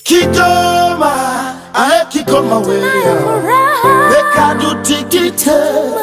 Kigoma, ae Kigoma wewe, weka tutikite,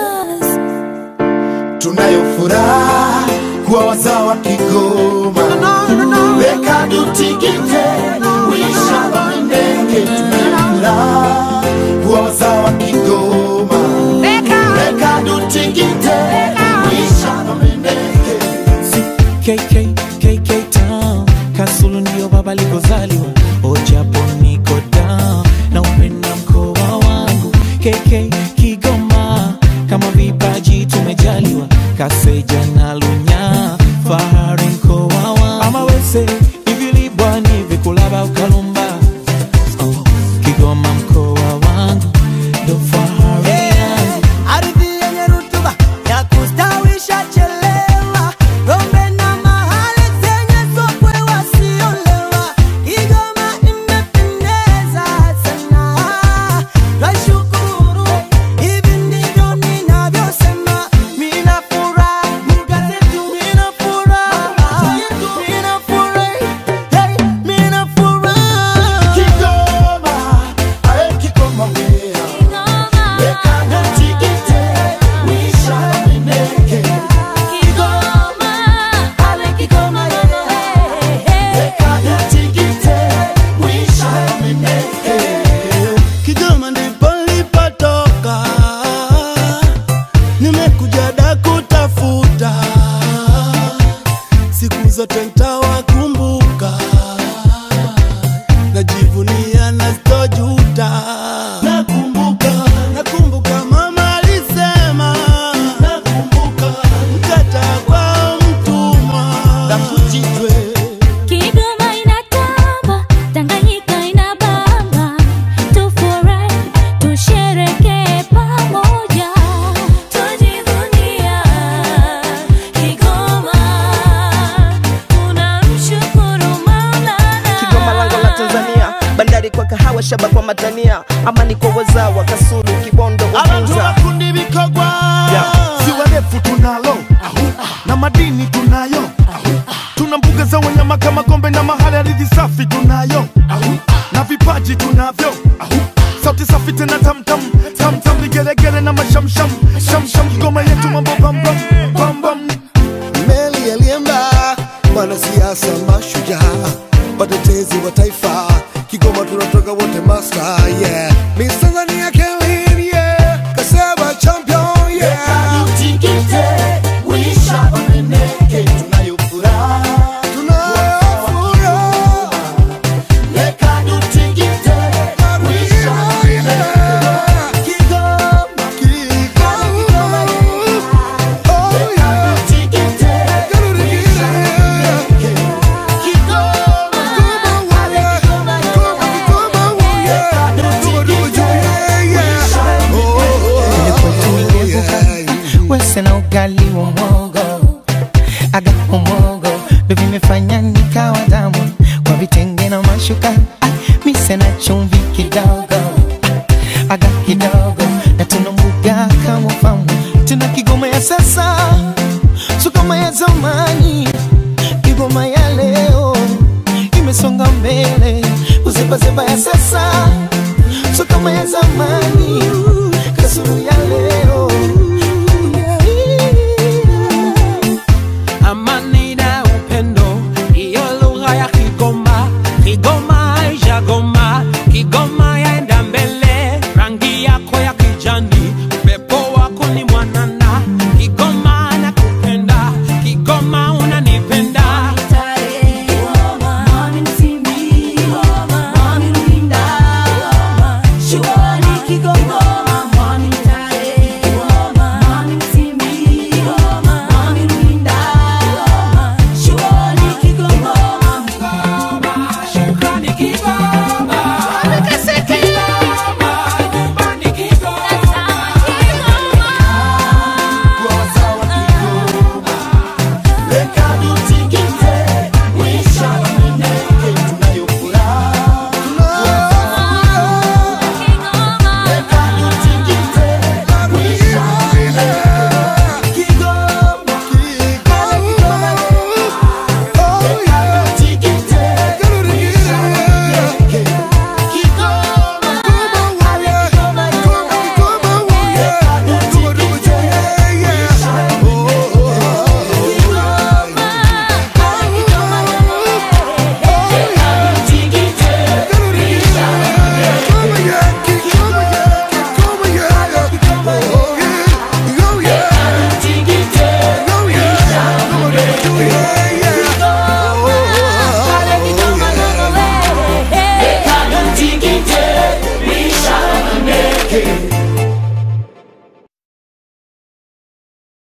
tunayo furaha kuwa wazawa Kigoma, weka tutikite, wisha wamendeke, tunayo furaha kuwa wazawa Kigoma, weka tutikite, wisha wamendeke. KK, KK Town Kasulu ndio baba alikozaliwa Ojapo niko down na upenda mkoa wangu KK Kigoma kama vipaji tumejaliwa Kaseja na Lunya fahari mkoa wangu ama wese ivilibwani vikulaba ukalumba oh, Kigoma mkoa wangu ndo fahari yangu ardhi yenye rutuba ya kustawisha chelewa rombe na mahali zenye sokwe wasiolewa Kigoma imependeza sana twashukuru hivi ndivyo ninavyosema mina furaha mkazetu mina furaha mina furaha hey, mina furaha Kigoma, ae Kigoma wewe, weka tutikite, wisha wamendeke. Kigoma ndipo nilipotoka, nimekuja da kutafuta, siku zote ntawakumbuka, najivunia na sitojuta. Nakumbuka, nakumbuka mama alisema, nakumbuka mkata kwa mtumwa, nakujitwe Kigoma inatamba, Tanganyika inabamba, tufurahi, tusherekee pamoja, tujivunia Kigoma, tunamshukuru Kigoma lango la Maulana. Tanzania, bandari kwa kahawa, shaba kwa matania, amani kwa wazawa, Kasulu, Kibondo, Abantu Uvinza. makundi bikogwa ziwa refu tunalo na madini tunayo tuna mbuga za wanyama kama gombe na mahali ardhi safi tunayo na vipaji tunavyo sauti safi tena tamtam tamtam vigelegele na mashamsham shamsham Kigoma yetu mambo bambam bambam meli alienda mwanasiasa mashujaa watetezi wa taifa kigoma tunatoka wote master yeah Miss Tanzania Kelly yeah Kaseba champion yeah Tutikite, wisha wameneke, tunayo furaha tunafuraha Leka tutikite, wisha wameneke. Kigoma oh yeah Tutikite, wisha wameneke. wese na ugali wa mwogo aga umogo ndo vimefanya nikawa damu kwa vitenge na mashuka Ah, mise na chumvi kidogo Ah, aga kidogo na tuna mbuga kama famu tuna kigoma ya sasa sukoma ya zamani kigoma ya leo imesonga mbele uzebazeba ya sasa sukoma ya zamani kasuru ya leo